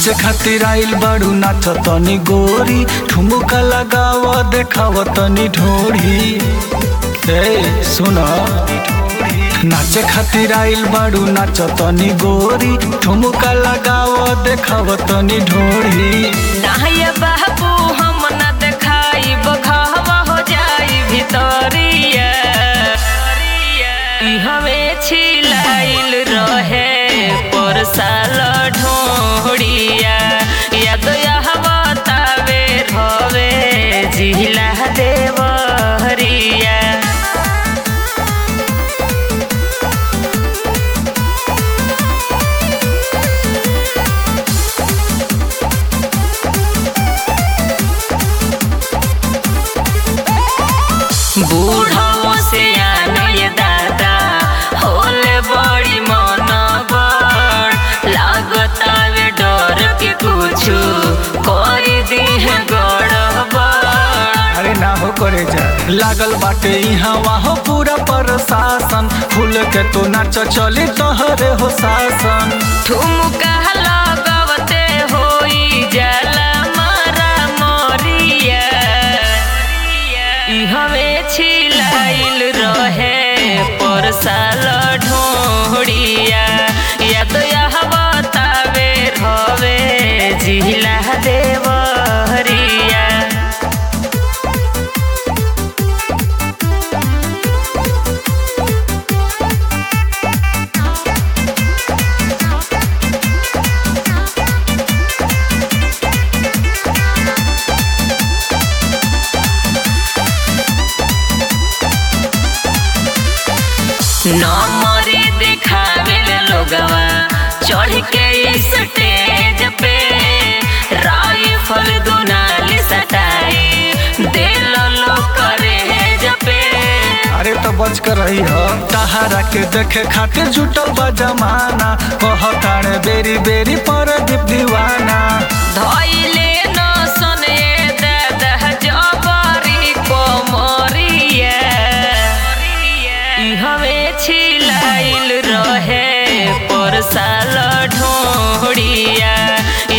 नाचे खातिर आइल बाड़ू नाच तनी गोरी ठुमुका लगाव देखाव तनी ढोरी ए सुन नाचे खातिर आइल बाड़ू नाच तनी गोरी ठुमुका लगाव देखाव तनी ढोरी नाहिया बाबू हम न देखाई बघावा हो जाई भितरिया ई हवे छिलाइल रहे पर साल ढोड़िया याद यहवा तावे रवे जिला देवरिया बूढ़ो से आने दादा होले बड़ी मन बड़ लागता वे डर के कुछु कर दी है गड़बड़ अरे ना हो करे जा लागल बाटे यहाँ वहाँ पूरा प्रशासन फूल के तो नाच चली तोहरे हो शासन ठुमका लगवते होई जाला मारा मोरिया ई हवे छिलाइल रहे पर साल ढोड़िया याद यह बतावे रवे जिला देवरिया नमरी दिखावे लोगवा चढ़ के स्टेज पे राइफल दुनाली सटाई दिल लो करे जपे अरे तो बच कर रही हो तहारा के देखे खातिर जुटल बा जमाना कहतारे बेरी बेरी पर दीप दीवाना धइले न सने दादा जबरी कोमरिया ई हवे छिलाइल रहे पर साल ढोड़िया